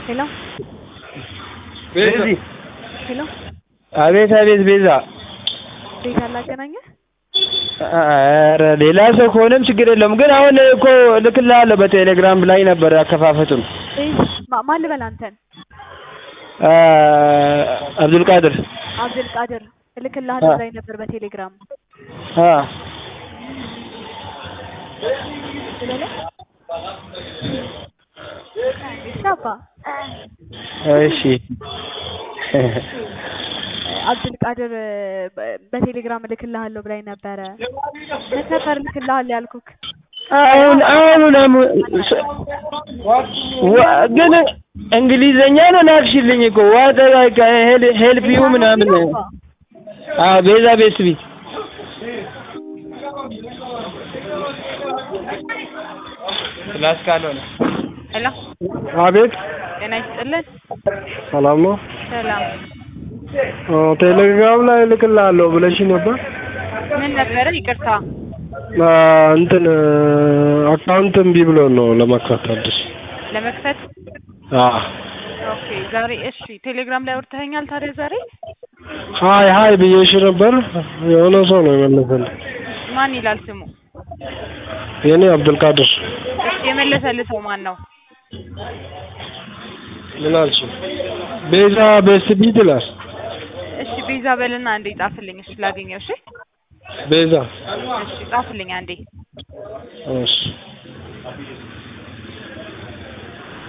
ሄሎ ቤዛ ሄሎ አቤት አቤት ቤዛ ቤት አላገናኘህ? ኧረ ሌላ ሰው ከሆነም ችግር የለውም ግን አሁን እኮ እልክልሃለሁ በቴሌግራም ላይ ነበር አከፋፈቱን ማ- ማን ልበል አንተን? አብዱልቃድር አብዱል ቃድር እልክልሃለሁ ላይ ነበር በቴሌግራም አ ልበልህ? እሺ አባ እሺ አብዱል ቃድር በ- በቴሌግራም እልክልሃለሁ ብላኝ ነበረ። ምን ነበር እልክልሃለሁ ያልኩክ? አሁን አሁን አሁን ዋ- ግን እንግሊዘኛ ነው ላክሽልኝ እኮ ዋት ላይክ ሄልፕ ዩ ምናምን አ ቤዛ ቤት ቢት ክላስ ካልሆነ ሄሎ አቤት ጤና ይስጥልን። ሰላም ነው ሰላም ኦ ቴሌግራም ላይ እልክልሃለሁ ብለሽ ነበር ምን ነበረ? ይቅርታ አ እንትን አካውንት እምቢ ብሎ ነው ለመክፈት አዲስ ለመክፈት አ ኦኬ። ዛሬ እሺ፣ ቴሌግራም ላይ አውርተኸኛል ታዲያ ዛሬ? ሀይ ሀይ ብዬሽ ነበር የሆነ ሰው ነው የመለሰልኝ ማን ይላል ስሙ? የኔ አብዱልቃድር እሺ፣ የመለሰልህ ሰው ማን ነው? ምን አልሽ ቤዛ ቤስት ቢት ይላል እሺ፣ ቤዛ በልና አንዴ ጻፍልኝ። እሺ፣ ላገኘው። እሺ፣ ቤዛ እሺ፣ ጻፍልኝ አንዴ። እሺ